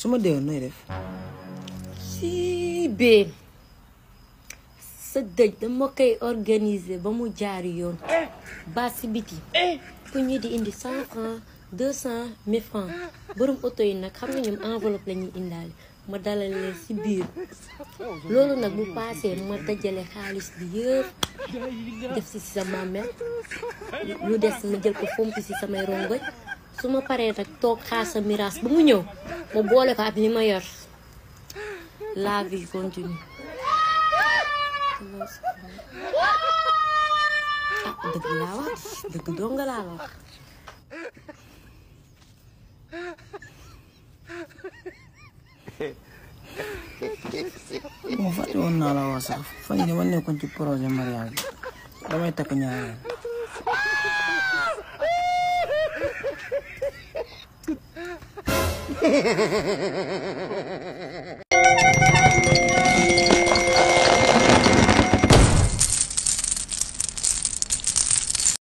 su ma deewoon nooy def si bee sa dëj dama koy organiser ba mu jaar yoon ba si biti ku ñi di indi cent francs deux cent mille francs borom oto yi nag xam nga ñoom enveloppe la ñuy indaale ma dalal leen si biir loolu nag bu paasee ma dajale xaalis bi yëpp def si si sama mère lu des ma jël ko fomp si samay rongoñ su ma paree nag toog xaar sa miraas ba mu ñëw ma boole ko ak li ma yor la vie continue ah dëgg laa wax dëgg dong laa la wax moo fàtte woon naa la wax sax fan yii dama nekkoon ci projet mariage bi damay takk ñaareel